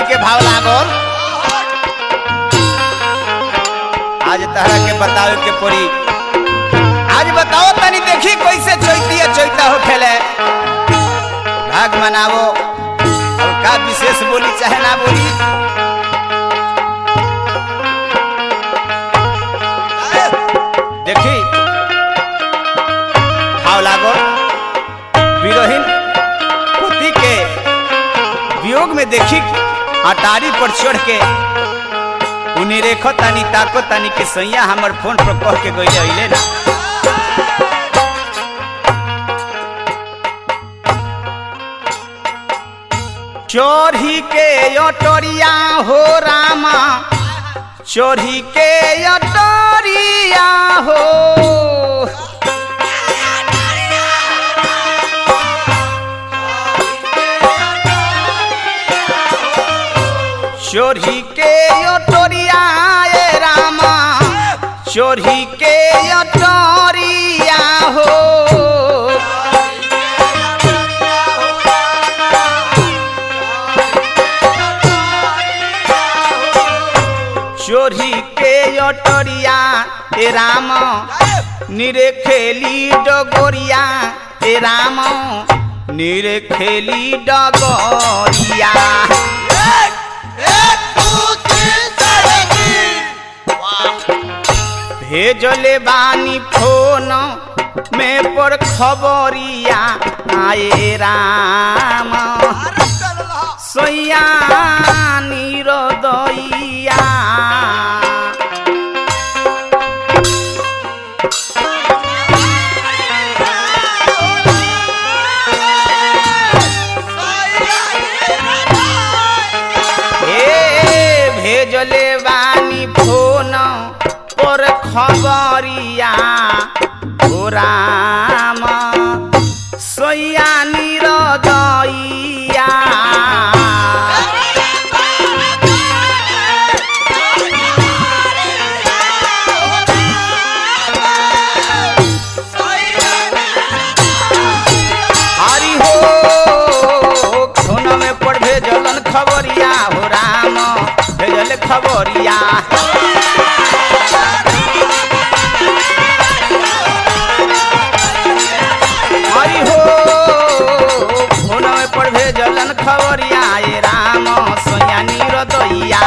के भाव लागल आज तहरा के बतावे के पड़ी आज बताओ तनी देखी कैसे चैती चैता हो खेले भाग मनावो और का विशेष बोली चाहे ना बोली देखी भाव लागो विरोहीन पति के वियोग में देखी अटारी पर चढ़ के उन्हें रेखो तानी ताको तानी के सैया हमर फोन पर कह के गई अइले ना चोरी के अटोरिया हो रामा चोरी के अटोरिया हो चोरी के अटोरिया ए रामा चोरी के अटोरिया हो चोरी के अटोरिया ए राम निरे खेली डगोरिया ए राम निरे खेली डगोरिया भेजले बानी फोन में पर खबरिया आए राम सैया निरदैया ए भेजले बानी फोन पर खबरिया हो राम सैया निरदैया हरि हो फोन में पर भेजलन खबरिया हो राम भेजल खबरिया हरि हो फोन में पर भेजलन खबरिया ए राम सोया निरदैया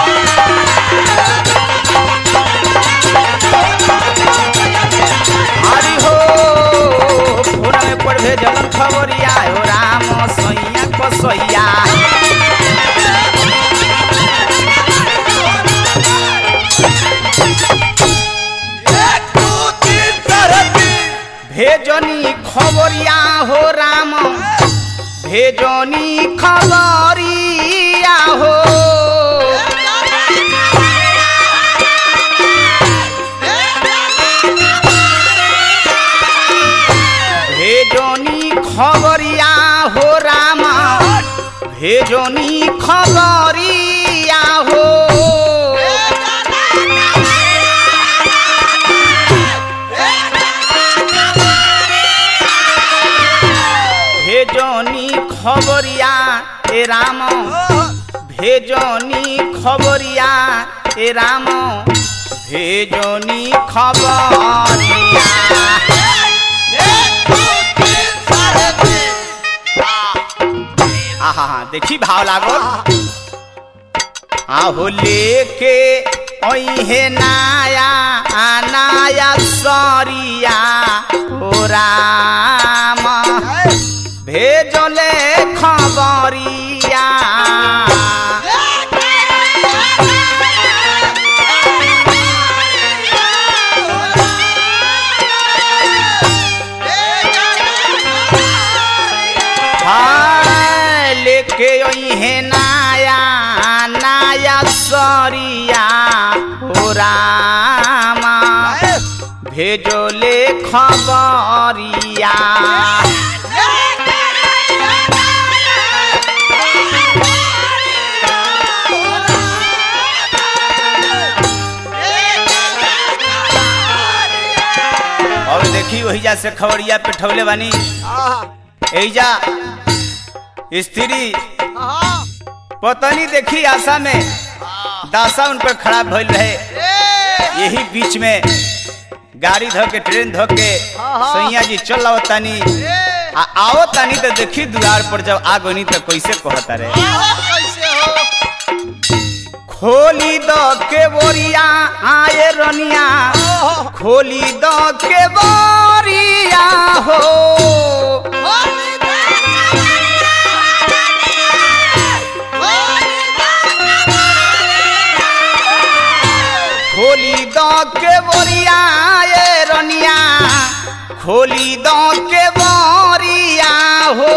हरि हो फोन में पर भेजलन खबरिया हो राम सैया कसैया भेजनी खबरिया हो राम भेजनी खबरिया हो भेजनी खबरिया हो राम भेजनी खबरिया हो भेजनी खबरिया ए राम भेजनी खबरिया ए राम भेजनी खबरिया आहा हा देखी भाव लागल आहो लेके ओहे नाया नाया सरिया हो राम भेजले खबरिया हाय, लेके ओहे नाया नाया सरिया हो रामा भेजले खबरिया और देखी वही जा से खबरिया पे ठौले बानी एजा स्त्री पतनी देखी आशा में दासा उन पर खड़ा भइल रहे यही बीच में गाड़ी धो के ट्रेन धो के सैया जी चल आओ तानी आ आओ तानी तो देखी द्वार पर जब आ गनी तो कैसे कहता रहे कैसे हो खोली द के बोरिया आए रनिया खोली द के बोरिया हो खोली द के बोरिया आए रनिया खोली द के बोरिया हो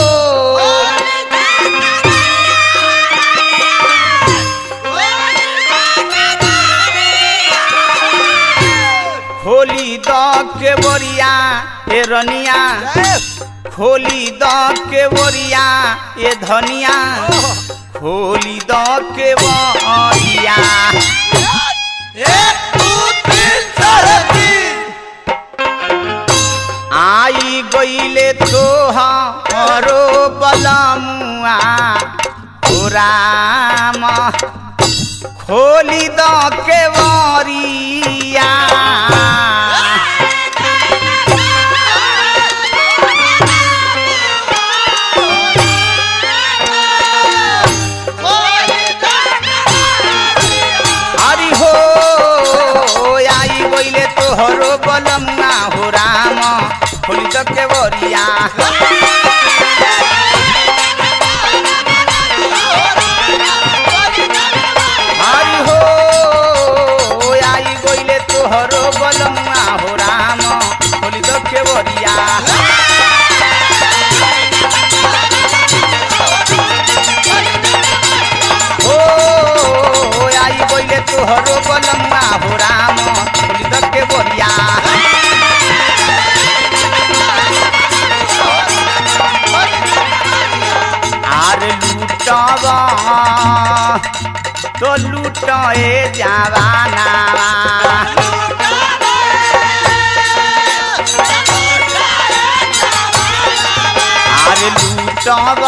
खोली द के बोरिया ए रनिया खोली द के बोरिया ए धनिया खोली द के बोरिया आई गईले तो हरो बलमुआ हो राम खोली द के बोरिया हरि हो आई गईले तोहरो बलमुआ हो राम खोली द के बोरिया हरि हो आई गईले तोहरो बलमुआ हो राम खोली द के बोरिया ओ आई गईले तोहरो बलमुआ हो राम खोली द के बोरिया आर लूटब तो लूट ए जवाना आर लूटब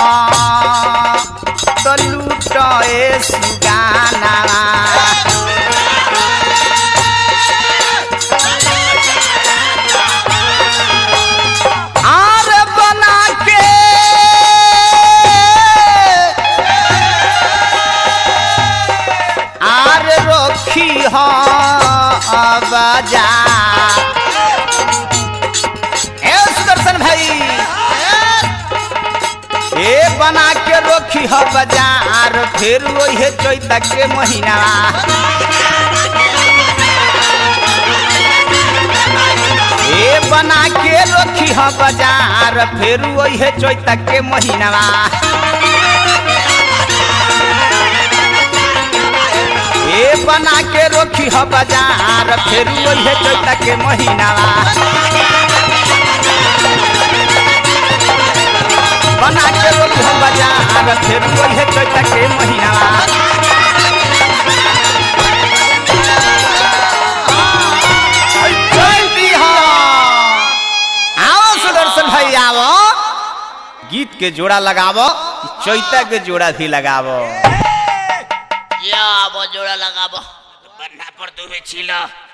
तो लूट ए सुगाना आर बना के आर रखी हो बजा ए सुदर्शन भाई ए बना के रखी हो बाजार फिर वही चैत के महीना ए बना के रखी हो बाजार फिर वही चैत के महीना ए बना के रखी हो बाजार फिर वही चैत के महीना बना के रखी हो बाजार फिर वही चैत के महीना चल दिहा। आओ सुदर्शन भाई आओ गीत के जोड़ा लगावो चैता के जोड़ा भी लगावो या अब जोड़ा लगाबो बन्ना पर तुमे छिलो